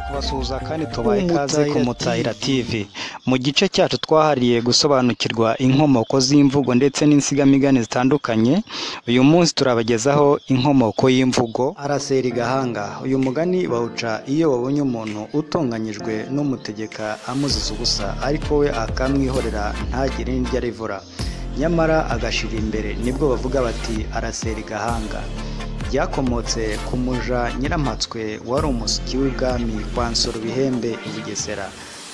Tubasuhuza kandi tubaha ikaze ku Mutahira TV mu gice cyacu twahariye gusobanukirwa inkomoko z'imvugo ndetse n'insigamigani zitandukanye uyu munsi turabagezaho inkomoko y'imvugo arasera igahanga uyu mugani bawuca iyo babonye umuntu utonganyijwe n'umutegeka amuziza ubusa ariko we akamwihorera ntagire n'iryo arivura nyamara agashira imbere nibwo bavuga bati arasera igahanga byakomotse ku muja nyiramatswe wari umusiki w'ibwami kwa nsoro bihembe i bugesera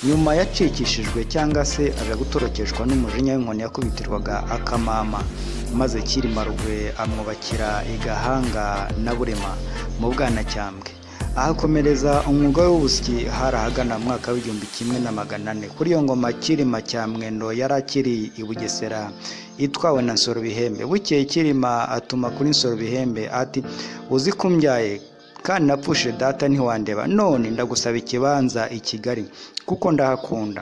nyuma yacikishijwe cyangwa se aja gutorokeshwa n'umujinya w'inkoni yakubitirwaga akamama maze cyirima rugwe amwubakira igahanga na burema mu bwanacyambwe ahakomereza umwuga w'ubusyi hari ahagana mu mwaka w'igihumbi kimwe na magana ane kuri iyo ngoma kirima cya mwendo yari akiri i bugesera itwawe na nsoro bihembe bukeye kirima atuma kuri nsoro bihembe ati uzi ko umbyaye kandi napfushije data ntiwandeba none ndagusaba ikibanza i kigali kuko ndahakunda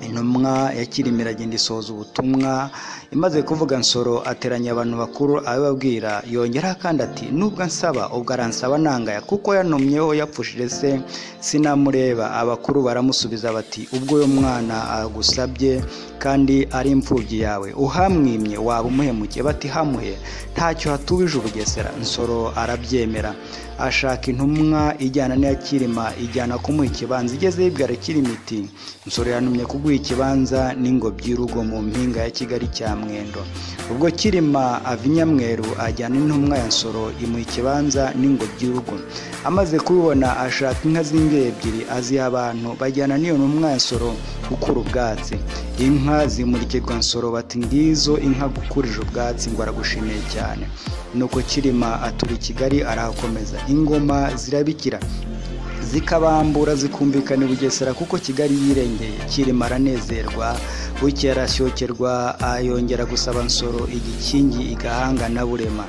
intumwa ya kirima iragenda isoza ubutumwa imaze kuvuga nsoro ateranya abantu bakuru abibabwira yongeraho kandi ati nubwo ansaba ubwo aransaba nangaya kuko yanumyeho yapfushije se sinamureba abakuru baramusubiza bati ubwo uyu mwana agusabye kandi ari imfubyi yawe uhamwimye waba umuhemukiye bati hamuhe ntacyo hatubije ubugesera nsoro arabyemera ashaka intumwa ijyana n'iya kirima ijyana kumuha ikibanza igeze yibwira kirima iti nsoro yanumye kuguha ikibanza n'ingobyi y'urugo mu mpinga ya kigali cya mwendo ubwo kirima ava i nyamweru ajyana intumwa ya nsoro imuha ikibanza n'ingobyi y'urugo amaze kubibona ashaka inka z'ingeri ebyiri aziha abantu bajyana n'iyo ntumwa ya nsoro gukura ubwatsi inka zimurikirwa nsoro bati ngizo inka gukurije ubwatsi ngo aragushimiye cyane nuko kirima atura i kigali arahakomeza ingoma zirabikira zikabambura zikumvikana i bugesera kuko kigali yirengeye kirima aranezerwa buke arasyokerwa ayongera gusaba nsoro igikingi igahanga na burema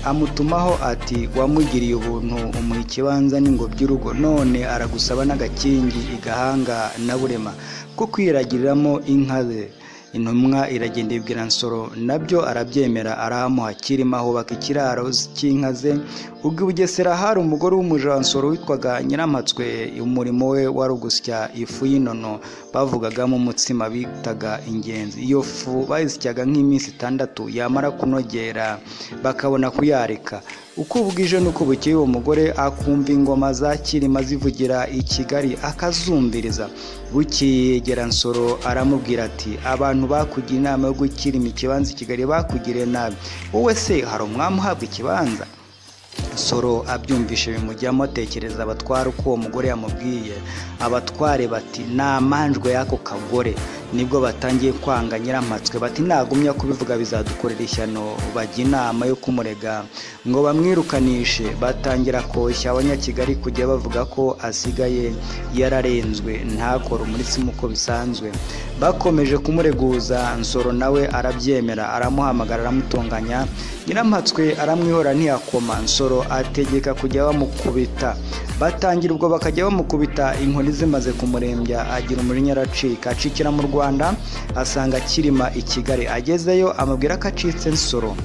amutumaho ati wamugiriye ubuntu umuha ikibanza n'ingobyi urugo none aragusaba n'agakingi igahanga na burema ko kwiragiriramo inka ze intumwa iragenda ibwira nsoro nabyo arabyemera arahamuha kirima hubaka ikiraro cy'inka ze ubwo bugesera hari umugore w'umuja wa nsoro witwaga nyiramatswe umurimo we wari ugusya ifu y'inono bavugagamo umutsima bitaga ingenzi iyo fu bayisyaga nk'iminsi itandatu yamara kunogera bakabona kuyarika uko bwije n'uko bukeye uwo mugore akumva ingoma za kirima zivugira i kigali akazumviriza bukiyegera nsoro aramubwira ati abantu bakugira inama yo gukirima ikibanza i kigali bakugiriye nabi wowe se hari umwami uhabwa ikibanza nsoro abyumvishe bimujyamo atekereza abatwara uko uwo mugore yamubwiye abatware bati namanjwe y'ako kagore nibwo batangiye kwanga nyiramatswe bati nagumya kubivuga bizadukorera ishyano bajya inama yo kumurega ngo bamwirukanishe batangira koshya abanyakigali kujya bavuga ko asigaye yararenzwe ntakore umurisi nk'uko bisanzwe bakomeje kumureguza nsoro nawe arabyemera aramuhamagara aramutunganya nyiramatswe aramwihora ntiyakoma nsoro ategeka kujya bamukubita batangira ubwo bakajya bamukubita inkoni zimaze kumurembya agira umujinya aracika acikira mu rwanda asanga kirima i kigali agezeyo amubwira ko acitse nsoro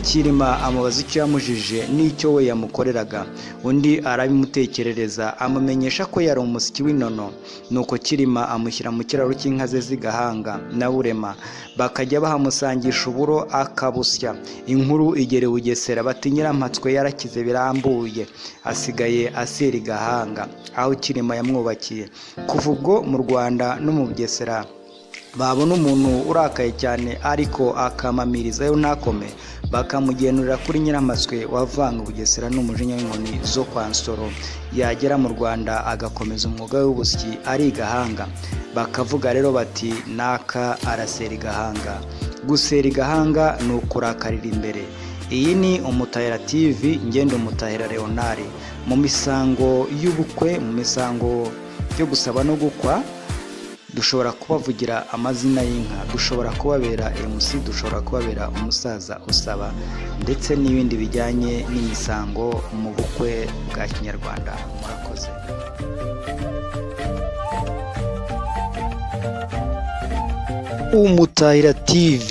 kirima amubaza icyo yamujije n'icyo we yamukoreraga undi arabimutekerereza amumenyesha ko yari umusiki w'inono nuko kirima amushyira mu kiraro cy'inka ze z'igahanga na burema bakajya bahamusangisha uburo akabusya inkuru igere bugesera bati nyiramatswe yarakize birambuye asigaye asera igahanga aho kirima yamwubakiye kuva ubwo mu rwanda no mu bugesera babona umuntu urakaye cyane ariko akamamirizayo ntakome bakamugenurira kuri nyiramatswe wavanga ubugesera n'umujinya w'inkoni zo kwa nsoro yagera mu rwanda agakomeza umwuga w'ubusyi ari igahanga bakavuga rero bati naka arasera igahanga gusera igahanga ni ukurakarira imbere iyi ni umutahira tv ngenda umutahira leonard mu misango y'ubukwe mu misango yo gusaba no gukwa dushobora kubavugira amazina y'inka dushobora kubabera mc dushobora kubabera umusaza usaba ndetse n'ibindi bijyanye n'imisango mu bukwe bwa kinyarwanda murakoze umutahira tv